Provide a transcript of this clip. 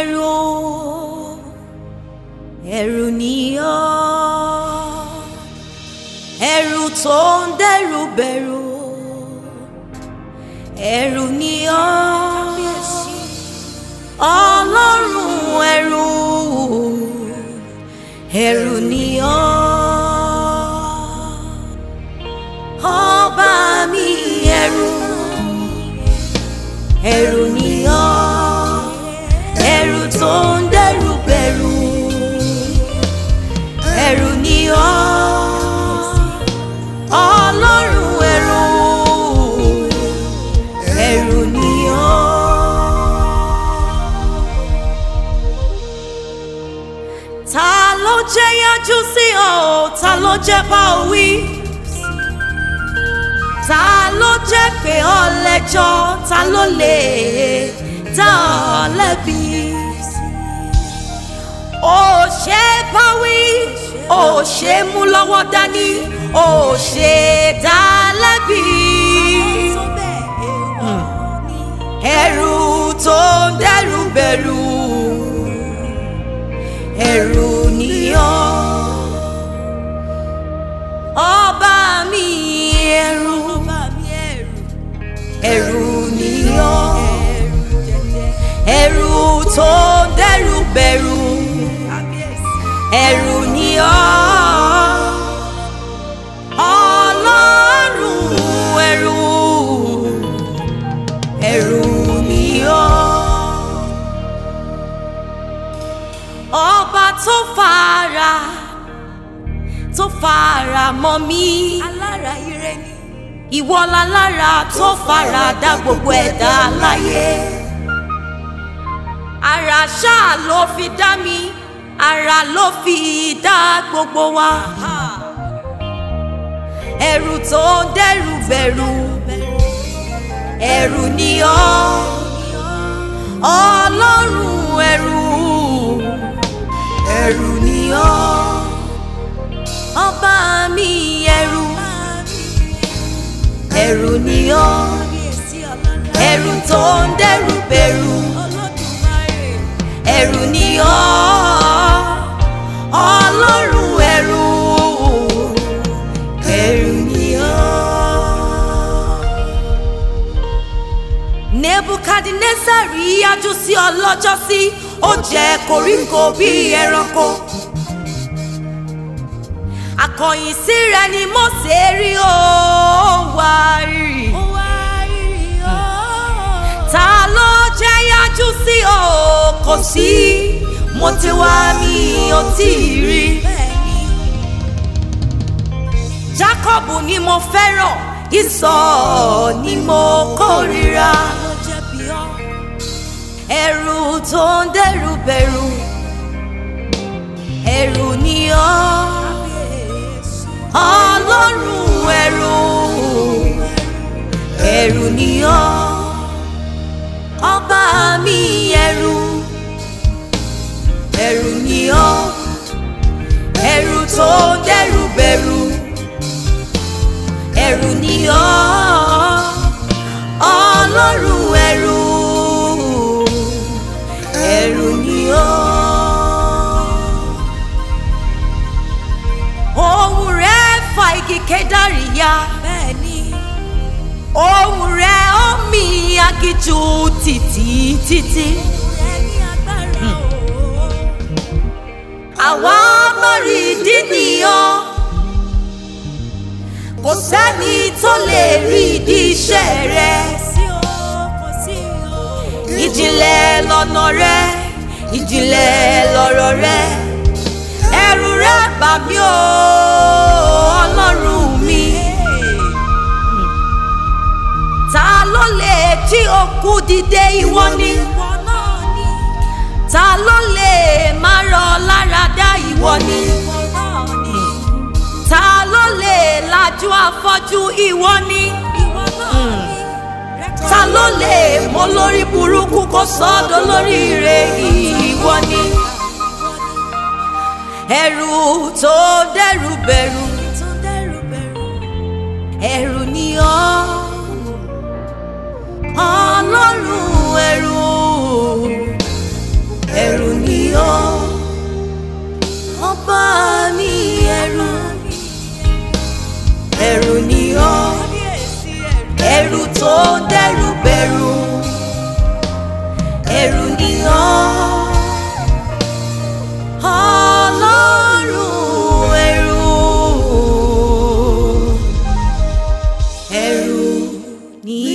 ẹ̀rù ẹ̀rù ni ọ́ ẹ̀rù tó ń dẹ́rù bẹ̀rù ẹ̀rù ni ọ́ ọlọ́run ẹ̀rù ẹ̀rù ni ọ́ ọba mi ẹ̀rù ẹ̀rù ni ọ́ ẹ̀rù tó ń dẹ́rù bẹ̀rù ẹ̀rù ni ọ́ ọlọ́run ẹ̀rù ẹ̀rù ni ọ́. ta ló jẹ́ yájú sí ọ ta ló jẹ́ bá ọ wí ta ló jẹ́ pé ọ lẹ́jọ́ ta ló lè dá ọ lẹ́bi ó ṣe bá wí ó ṣe mú lọ́wọ́ dání ó ṣe dá lẹ́bi ẹ̀rù tó ń dẹ́rù bẹ̀rù ẹ̀rù ni ọ́ ọba mi ẹ̀rù ẹ̀rù ni ọ́ ẹ̀rù tó ń dẹ́rù bẹ̀rù ẹ̀rù ni ọ́ ọlọ́run ẹ̀rù ẹ̀rù ni ọ́ ọba tó fara tó fara mọ́ mi alára ire ni. ìwọ lálára tó fara dá gbogbo ẹ̀dá láyé ara ṣáà ló fi dá mi ara ló fi dá gbogbo wa ẹ̀rù tó ń dẹ́rù bẹ̀rù ẹ̀rù ni ọ́ ọlọ́run ẹ̀rù ẹ̀rù ni ọ́ ọba mi ẹ̀rù ẹ̀rù ni ọ́ kábíyèsí ọlọ́lá. ẹ̀rù tó ń dẹ́rù bẹ̀rù olódùmarè. ẹ̀rù ni ọ́ ọlọ́run ẹ̀rù ẹ̀rù ni ọ́. nebukadnesari yájú sí ọlọ́jọ́ sí ó jẹ koríko bí ẹranko akọ̀yìn sí rẹ̀ ni Mósè rí ó wá rírì ó wá rírì ọ́. ta ló jẹ́ yájú sí o kò sí mo ti wá mi ò tí ì rí bẹ́ẹ̀ni Jákọ́bù ni mo fẹ́ràn Ísọ̀ ni mo kórìíra ló jẹ̀bi ọ́. ẹ̀rù tó ń dẹ́rù bẹ̀rù ẹ̀rù ni ọ́ kábíyèsí. ọlọ́run ẹ̀rù ẹ̀rù ni ọ́ ọba mi ẹ̀rù ẹ̀rù ni ọ́ ẹ̀rù tó ń dẹ́rù bẹ̀rù ẹ̀rù ni ọ́ ọlọ́run ẹ̀rù ẹ̀rù ni ọ́. ohùn rẹ̀ fa igi kédárì ya bẹ́ẹ̀ni ohùn rẹ̀ ó mì aginjù títí títí. ẹni agbára o. àwa mọ̀rì ìdí nìyàn kò sẹ́ni tó lè rí ìdí iṣẹ́ rẹ̀ kò sí o kò sí o. ìjìnlẹ̀ lọ́nà rẹ̀ ìjìnlẹ̀ lọ́rọ̀ rẹ̀ ẹ̀rù rẹ̀ bà mí o ọlọ́run mi ta ló lè jí òkú dìde ìwọ ni ìwọ náà ni. ta ló lè má rọ lára dá ìwọ ni ìwọ náà ni. ta ló lè lajú afọ́jú ìwọ ni ìwọ náà ni. ta ló lè mọ lórí burúkú kó sọ́dọ̀ lórí rẹ̀ ìwọ ni ẹ̀rù tó dẹ́rù bẹ̀rù tó dẹ́rù bẹ̀rù. ẹ̀rù ni ọ́ ọlọ́run ẹ̀rù ń dẹ́rù bẹ̀rù ẹ̀rù ni ọ́ ọlọ́run ẹ̀rù ẹ̀rù ni